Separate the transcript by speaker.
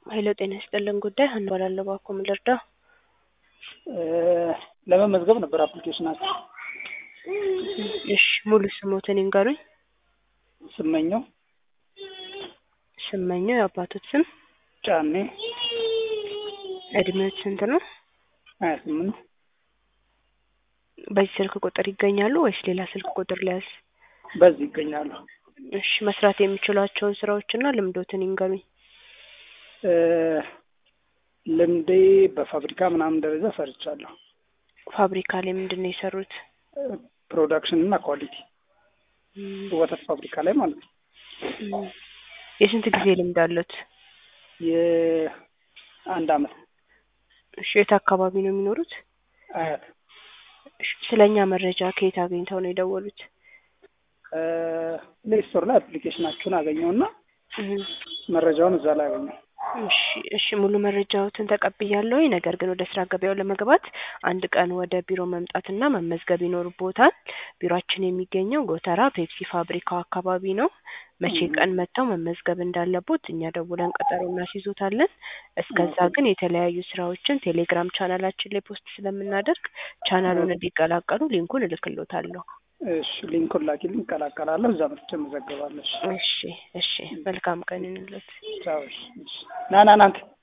Speaker 1: ኃይለ ጤና ይስጥልን ጉዳይ ሀና እባላለሁ። እባክዎ ምን ልርዳው?
Speaker 2: ለመመዝገብ ነበር አፕሊኬሽናችሁ።
Speaker 1: እሺ ሙሉ ስሞትን ይንገሩኝ።
Speaker 2: ስመኘው
Speaker 1: ስመኘው የአባቶት ስም፣
Speaker 2: ጫኔ
Speaker 1: እድሜዎት ስንት ነው?
Speaker 2: ሀያ ስምንት
Speaker 1: በዚህ ስልክ ቁጥር ይገኛሉ ወይስ ሌላ ስልክ ቁጥር ሊያዝ?
Speaker 2: በዚህ ይገኛሉ።
Speaker 1: እሺ መስራት የሚችሏቸውን ስራዎችና ልምዶትን ይንገሩኝ።
Speaker 2: ልምዴ በፋብሪካ ምናምን ደረጃ ሰርቻለሁ።
Speaker 1: ፋብሪካ ላይ ምንድን ነው የሰሩት?
Speaker 2: ፕሮዳክሽን እና ኳሊቲ
Speaker 1: እም፣
Speaker 2: ወተት ፋብሪካ ላይ ማለት ነው።
Speaker 1: እም። የስንት ጊዜ ልምድ አሉት?
Speaker 2: የአንድ አመት
Speaker 1: እሺ የት አካባቢ ነው የሚኖሩት?
Speaker 2: አያት
Speaker 1: እሺ ስለኛ መረጃ ከየት አግኝተው ነው የደወሉት?
Speaker 2: ፕሌይ ስቶር ላይ አፕሊኬሽናችሁን አገኘውና
Speaker 1: እም።
Speaker 2: መረጃውን እዛ ላይ አገኘው።
Speaker 1: እሺ እሺ ሙሉ መረጃዎትን ተቀብያለሁ። ነገር ግን ወደ ስራ ገበያው ለመግባት አንድ ቀን ወደ ቢሮ መምጣትና መመዝገብ ይኖርቦታል። ቢሮአችን የሚገኘው ጎተራ ፔፕሲ ፋብሪካው አካባቢ ነው። መቼ ቀን መጥተው መመዝገብ እንዳለቦት እኛ ደውለን ቀጠሮ እናስይዞታለን። እስከዛ ግን የተለያዩ ስራዎችን ቴሌግራም ቻናላችን ላይ ፖስት ስለምናደርግ ቻናሉን እንዲቀላቀሉ ሊንኩን እልክሎታለሁ።
Speaker 2: እሺ ሊንኩን ላኪልኝ፣ እቀላቀላለሁ። እዛ መጥቼ እመዘገባለሁ። እሺ
Speaker 1: እሺ እሺ መልካም ቀን ይሁንልዎት።
Speaker 2: ቻው። እሺ እሺ። ና ና ና አንተ